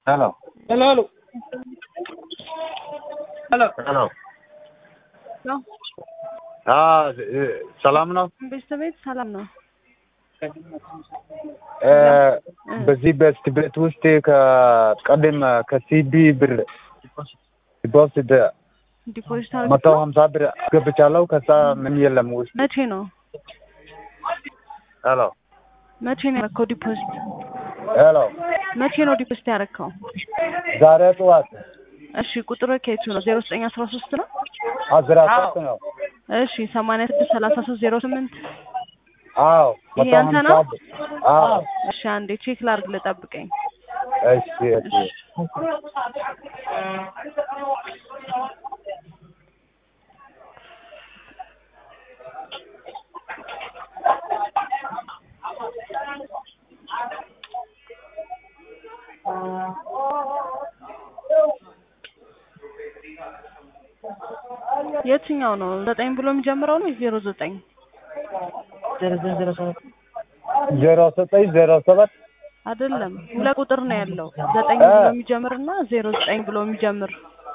ሄሎ ሄሎ ሄሎ ሄሎ ሄሎ ነው አዎ ሰላም ነው። ቤተሰቤት ሰላም ነው። እ በዚህ በስት ቤት ውስጥ ከቀደም ከሲቢ ብር ዲፖዚት ዲፖዚት መቶ አድርገው ሀምሳ ብር አስገብቻለሁ። ከዛ ምን የለም ውስጥ መቼ ነው ሄሎ መቼ ነው ያደረከው ዲፖዚት? ሄሎ መቼ ነው ዲፖዚት ያደረከው? ዛሬ ጠዋት እሺ ቁጥር ከየቱ ነው? ዜሮ ዘጠኝ አስራ ሶስት ነው። አስራ ሶስት ነው። እሺ ሰማንያ ስድስት ሰላሳ ሶስት ዜሮ ስምንት አዎ ይሄ መቶ ያንተ ሀምሳ ነው? ብር አዎ እሺ አንዴ ቼክ ላድርግ ልጠብቀኝ። እሺ እሺ የትኛው ነው? ዘጠኝ ብሎ የሚጀምረው ነው ዜሮ ዘጠኝ ዜሮ ዘጠኝ ዜሮ ሰባት አይደለም፣ ሁለት ቁጥር ነው ያለው። ዘጠኝ እ ብሎ የሚጀምር እና ዜሮ ዘጠኝ ብሎ የሚጀምር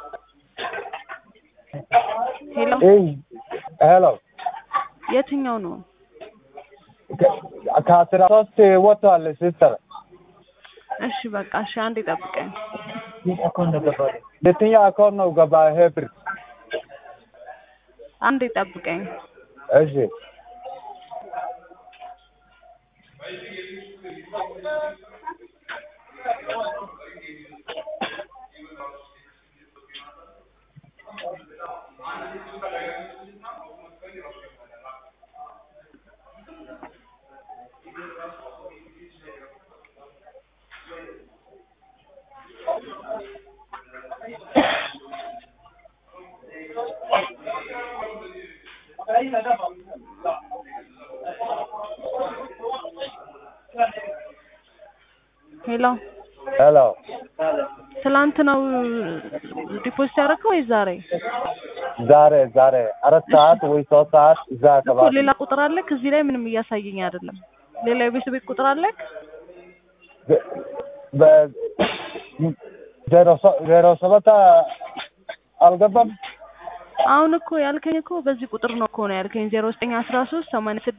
ሄሎ፣ እይ ሄሎ የትኛው ነው? ከ- ከአስራ ሶስት ወጥቷል ሲስተር እሺ በቃ እሺ፣ አንዴ ጠብቀኝ። የትኛው አካውንት ነው ገባ ይሄ ብር? አንዴ ጠብቀኝ። እሺ ሄሎ፣ ሄሎ ትላንት ነው ዲፖዚት ያደረከው ወይ ዛሬ? ዛሬ ዛሬ አራት ሰዓት ወይ ሶስት ሰዓት እዛ እኮ አካባቢ ሌላ ቁጥር አለክ እዚህ ላይ ምንም እያሳየኝ አይደለም። ሌላ የቤት ቤት ቁጥር አለክ? በ- በ- ዜሮ ሰ- ዜሮ ሰባት አልገባም። አሁን እኮ ያልከኝ እኮ በዚህ ቁጥር ነው እኮ ነው ያልከኝ ዜሮ ዘጠኝ አስራ ሶስት ሰማንያ ስድስት